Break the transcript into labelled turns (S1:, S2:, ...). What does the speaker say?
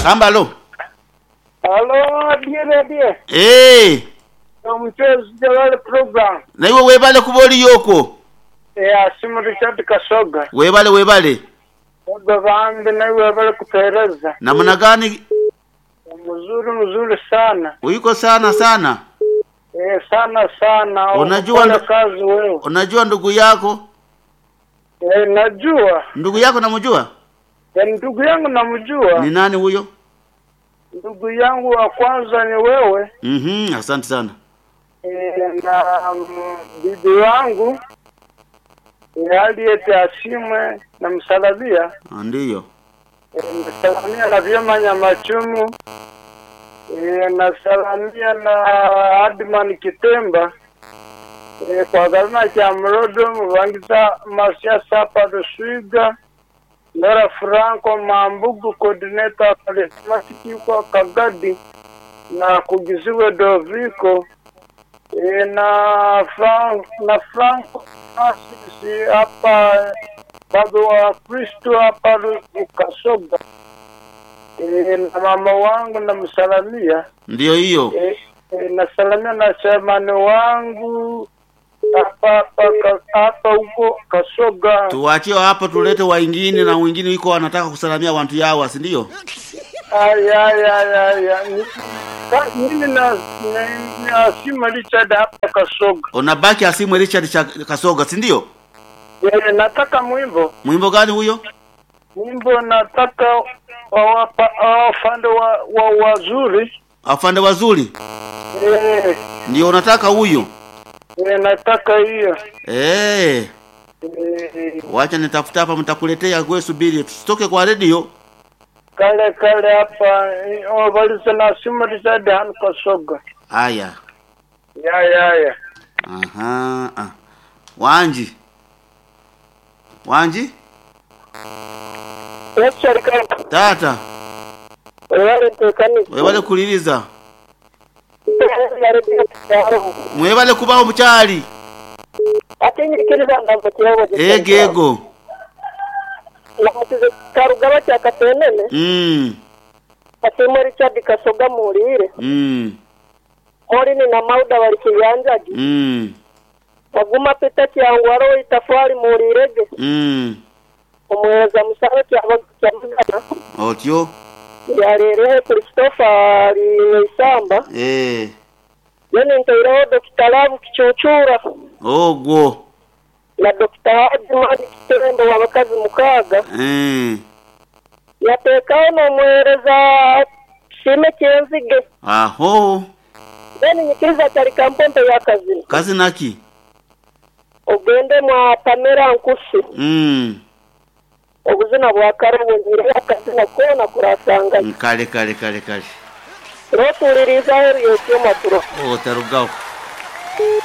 S1: kambalo
S2: Halo, die radio.
S1: Eh,
S2: Omuchezo jawale program.
S1: naiwe webale kuboli yoko
S2: Ya simu Richard Kasoga.
S1: webale webale
S2: Oga bambi nawe bale kupereza.
S1: namna gani
S2: Mzuri mzuri sana.
S1: uiko sana sana
S2: Eh, sana sana.
S1: Unajua
S2: Unafanya
S1: ndo-
S2: kazi wewe.
S1: unajua ndugu yako
S2: Eh, najua.
S1: ndugu yako namjua
S2: Eh, ndugu yangu namjua.
S1: ni nani huyo
S2: Ndugu yangu wa kwanza ni wewe.
S1: mhm asante sana
S2: Eh, na mm, bibi wangu eh, aliyete asimwe na msalabia
S1: Ah, ndiyo
S2: Eh, nasalamia na vyema Nyamachumu eh, nasalamia na Adman Kitemba eh, kwa gazina cha Mrodo Mvangiza Masia Sapa Ruswiga Ndora Franco Mambugu coordinator pale Masiki kwa Kagadi na kugiziwe Doviko eh, na Frank na Franco Francis hapa bado wa Kristo hapa Kasoga e, na mama wangu namsalamia
S1: ndiyo hiyo
S2: e, e, nasalamia na chamani wangu hapa hapa ka- hapa huko Kasoga.
S1: tuwachie hapo tulete waingine na wengine iko wanataka kusalamia wantu yawa si ndio
S2: Aya aya aya aya Ni- ka- mimi na na- na sima Richard hapa Kasoga.
S1: unabaki asimwe richard cha kasoga si ndio
S2: E, nataka mwimbo
S1: mwimbo gani huyo
S2: mwimbo nataka wawapa wafande wa, wa wazuri
S1: afande wazuri
S2: e,
S1: ndio unataka huyo
S2: e, nataka hiyo
S1: eh
S2: e,
S1: wacha nitafuta hapa mtakuletea gwe subiri tusitoke kwa redio
S2: kale kale hapa eh, wabaliza na simu Richard hano Kasoga.
S1: haya
S2: Ya ya ya.
S1: aha ah. wanji wanji
S2: Richard kaka.
S1: tata
S2: Wale tekani.
S1: webale kuliriza mwebale kubaho mukyali
S2: atinyikiriza ndambo kiyobo
S1: egego
S2: namusize karugaba cya katenene
S1: mm.
S2: asimo Richard Kasoga mulire
S1: mm.
S2: muri ni na mauda bari kiyanjagi
S1: mm.
S2: baguma pita cyangwaro itafari mulirege
S1: mm.
S2: umuheza musaro cyaba cyamugana
S1: otyo
S2: yarerehe Christopher ari isamba
S1: eh.
S2: yene ntairaho Dr. Love kicucura
S1: ogwo
S2: na Dr. Hadimani Kitembo w'abakazi mukaga
S1: eh.
S2: yatekaho n'umuhereza shime cyenzige
S1: aho
S2: then nyikiriza cyari kampompe y'akazi
S1: kazi naki
S2: ugende mwa Pamela Nkusi
S1: mm.
S2: ubuzina bwa karubungire akazina kona kurasanga
S1: kale kale kale kale
S2: rotuliriza heri yose maturo
S1: otarugaho